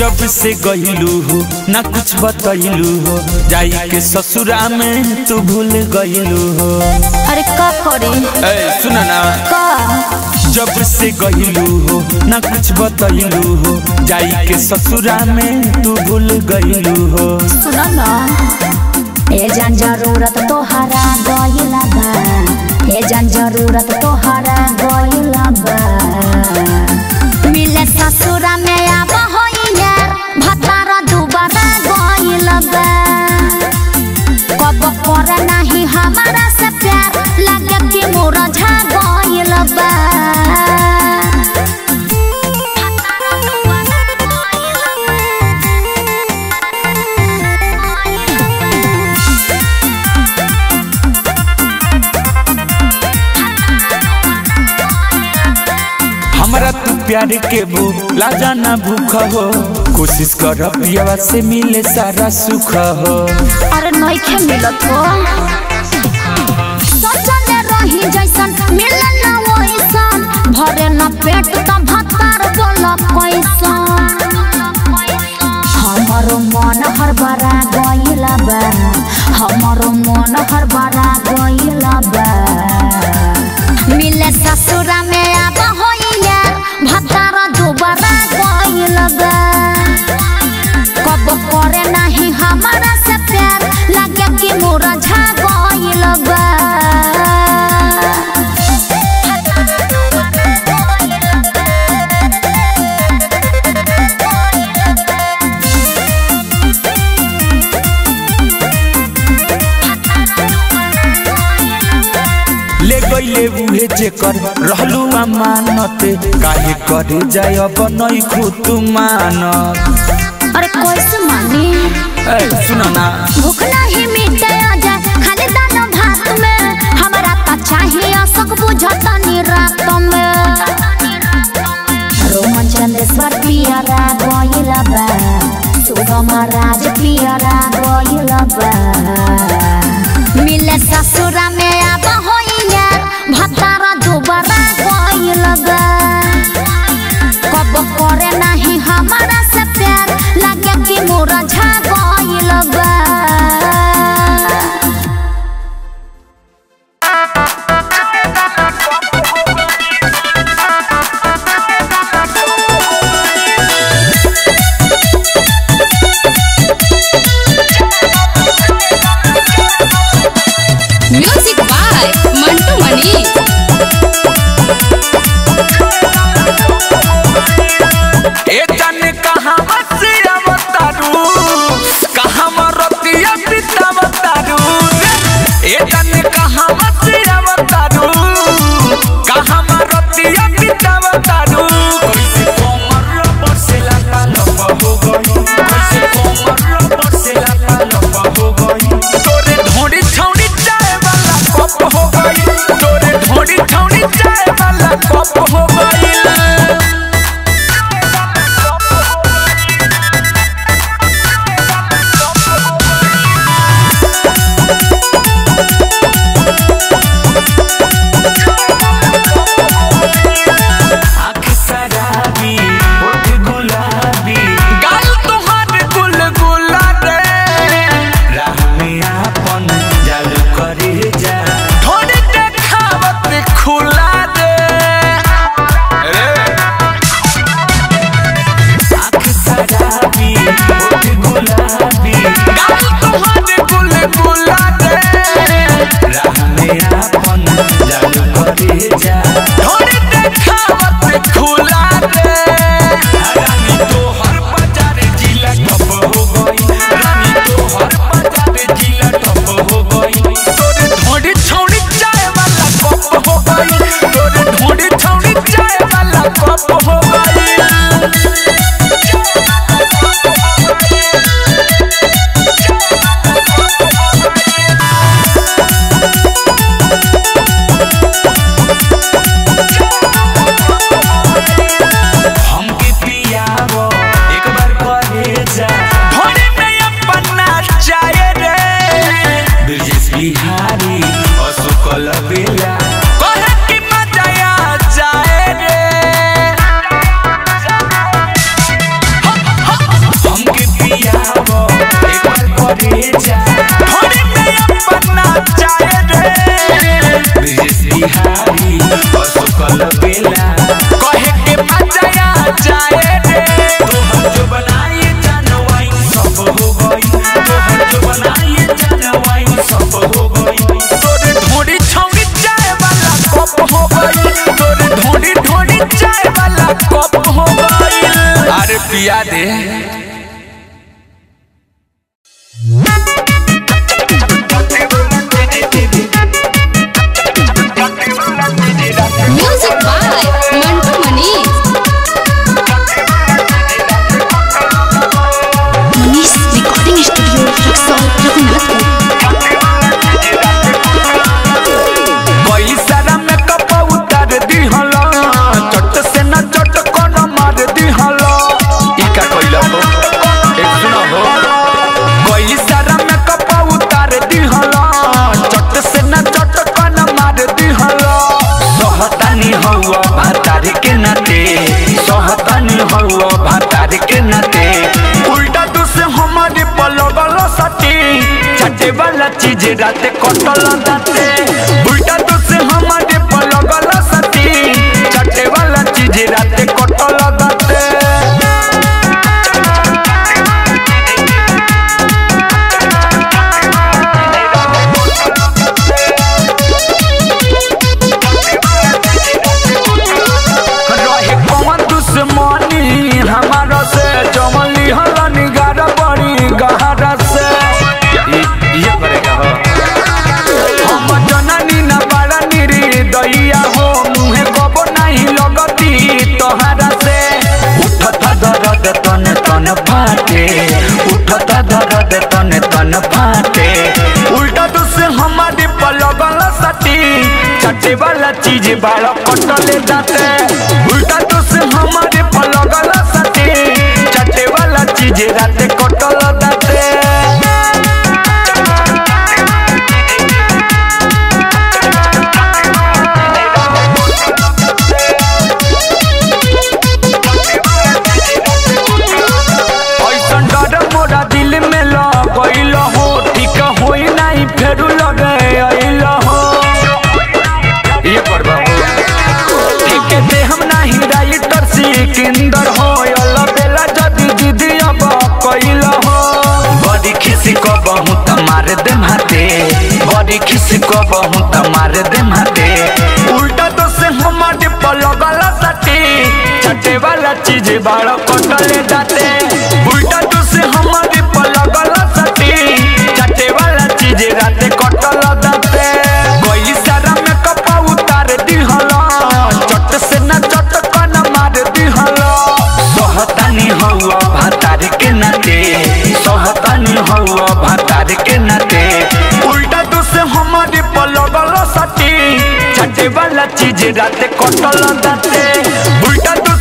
जब से गईलू हो ना कुछ बतैलू हो जाई के ससुरा में तू भूल गईलू हो अरे का करे ए सुन ना का जब से गईलू हो ना कुछ बतैलू हो जाई के ससुरा में तू भूल गईलू हो सुनो ना ए जान जरूरत तोहरा गइला बा ए जान जरूरत तोहरा गइला बा मिले ससुरा में आब होइया भतारा दुबारा गइला बा कब करे नहीं हमारा से प्यार लगे कि मोरा झा गइला बा हमरा तू प्यार के भू लाजा ना भूख हो कोशिश कर पियावा से मिले सारा सुख हो अरे नइखे मिलत हो सोचले रही जैसन मिले ना वैसन भरे न पेट त भतार बोल कैसन हमरो मन हर बरा गइला बा हमरो मन हर बरा गइला बा मिले ससुरा में आब होइया भतार दुबारा गइला बा कब करे नहीं हमारा से प्यार लगे कि मोरा झा गइल बा ले गईले उहे जेकर रहलू अमानत काहे करे जाय अब नई खुद मानत अरे कैसे मानी ए सुन ना भूख नहीं मिटे जा खाली दाना भात में हमरा त चाहिए सब बुझतनी रात में रोमन चंदेश्वर पियरा गइल बा सुगम राज पियरा गइल बा मिले ससुरा में आब होइया भतारा दोबारा गइल बा कब करे नहीं हमारा से प्यार लगे कि मोरा झा गइल बा म्यूजिक बाय बिहारी असुकल बेला कहे के मजा आ जाए रे तोहर जो बनाए जानवाई सब हो गई तोहर जो बनाए जानवाई सब हो गई तोरे ढोड़ी छौड़ी चाय वाला कप हो गई तोरे ढोड़ी ढोड़ी चाय वाला कप हो गई अरे पिया दे music by Mantu Manish Manish recording studio Raxaul Raghunathpur कोई सारा मेकअप उतार दिहला चट से न चट कोन मार दिहला ई का कइला हो एक सुना हो कोई सारा मेकअप उतार दिहला चट से न चट कोन मार दिहला सहतानी हौवा भातार के नाते सहतानी हौवा भातार के नाते उल्टा तो से हमारे पलगल सटी चटे वाला चीज राते कटल दाते उल्टा तो से हमारे पलगल सटी चटे वाला चीज राते कटल दाते रहे कौन दुश्मनी हमारा से जमली हलन गारा बड़ी गहरा से ये करेगा हो हम जननी न बड़ा निरी दैया हो मुहे कबो नहीं लगती तोहरा से उठता दर्द तन तन फाटे उठता दर्द तन तन फाटे उल्टा तो से हमारे पलगल सटी चटे वाला चीज बाड़ा कटले जाते उल्टा तो से हमारे पलगल सटी चटे वाला चीज राते कटल जाते ऐसन डर मोरा दिल में लगैल हो ठीक होई नहीं फेरू लगे अइल हो ये करबा ठीक दे हम नहीं राइटर सिकंदर हो अल बेला जदी दीदी अब कइल हो बड़ी खिसी को बहुत मार दे माते बड़ी खिसी को बहुत मार दे माते उल्टा तो से हमारे पलगल सटी छटे वाला चीज बाड़ा कटले जाते उल्टा तो से हमारे पलगल सटी छटे वाला चीज राते कटल जाते कोई सारा मेकअप उतार दिहला चट से न चट कन मार दिहला सहतानी हौवा भातार के नाते सहतानी हौवा भातार के नाते उल्टा तो से हमारे पलगल सटी छटे वाला चीज राते कटल जाते उल्टा तो